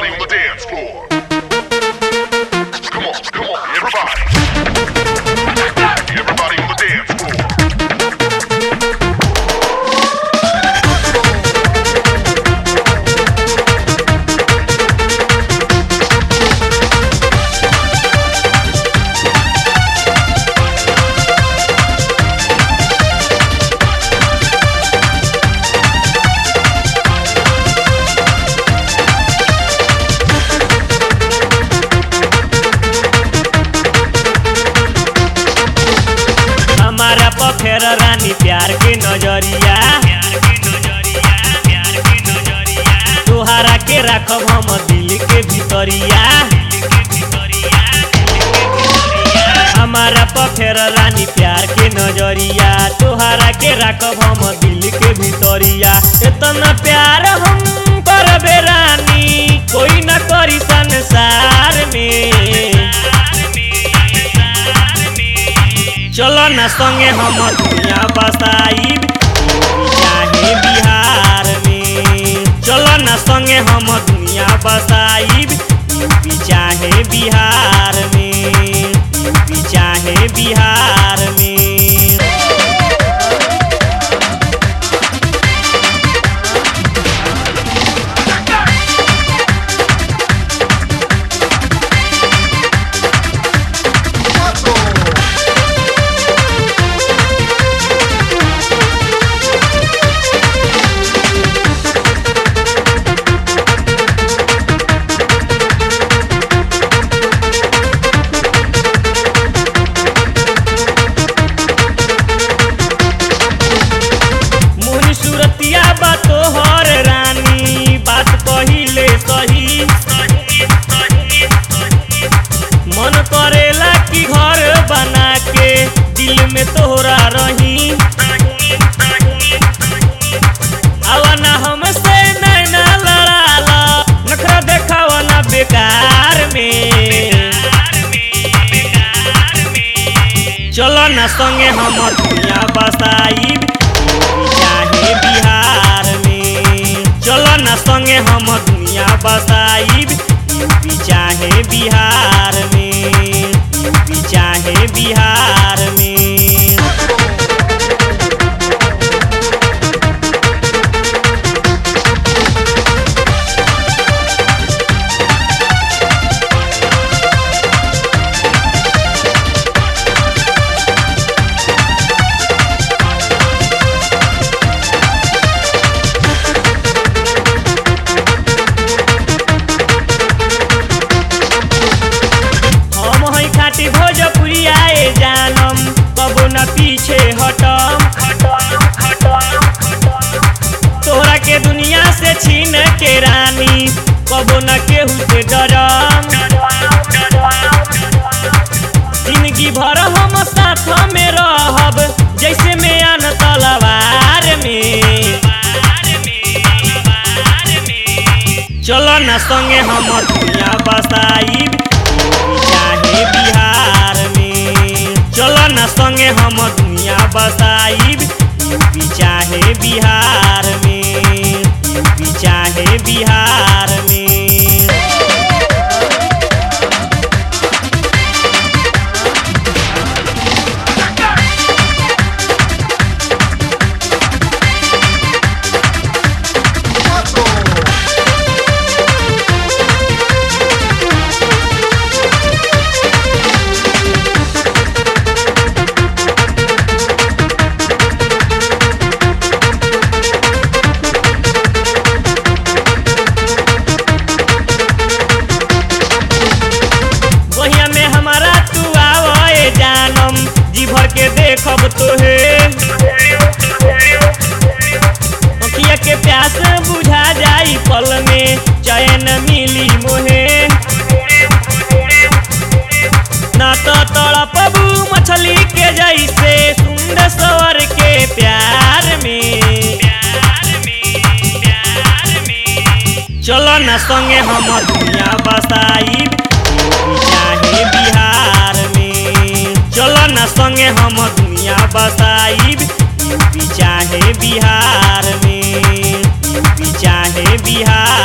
Everybody on the dance floor. Come on, come on, everybody. Everybody on the dance floor. हमारा पखेर रानी प्यार के नजरिया तोहरा के राखब हम दिल के भितरिया हमारा पखेर रानी प्यार के नजरिया तोहरा के राखब हम दिल के भितरिया इतना प्यार हम करबे रानी कोई न करी संसार में चलो न संगे हम दुनिया बसाइब चाहे बिहार में चलो न संगे हम दुनिया बसाइब यूपी चाहे बिहार में यूपी चाहे बिहार में मोहनी सूरतिया बा तोहर रानी बात कहिले सही मन करेला कि घर बना के दिल में तोहरा रही आवाना हमसे नैना लड़ाला नखरा देखावा ना बेकार में चलो न संगे हम दुनिया बसाइब चाहे बिहार में चलो न संगे हम दुनिया बसाइब यूपी चाहे बिहार में यूपी चाहे बिहार में हम है खाटी भोजपुरिया ए जानम कबो न पीछे हटम तोहरा के दुनिया से छीन के रानी कबो न केहू से डरम जिंदगी भर हम साथ में रहब जैसे में आन तलवार में चलो न संगे हम दुनिया बसाइब चाहे बिहार में चलो न संगे हम दुनिया बसाइब यूपी चाहे बिहार में यूपी चाहे बिहार में वहिया में हमारा तू आवे जानम जी भर के देखब तोहे अखिया के प्यास बुझा जाई पल में चैन मिली मोहे ना तो तड़पबू मछली के जैसे सुंदर सवर के प्यार में चलो न संगे हम दुनिया बसाइब चाहे बिहार में चलो न संगे हम दुनिया बसाइब यूपी चाहे बिहार में यूपी चाहे बिहार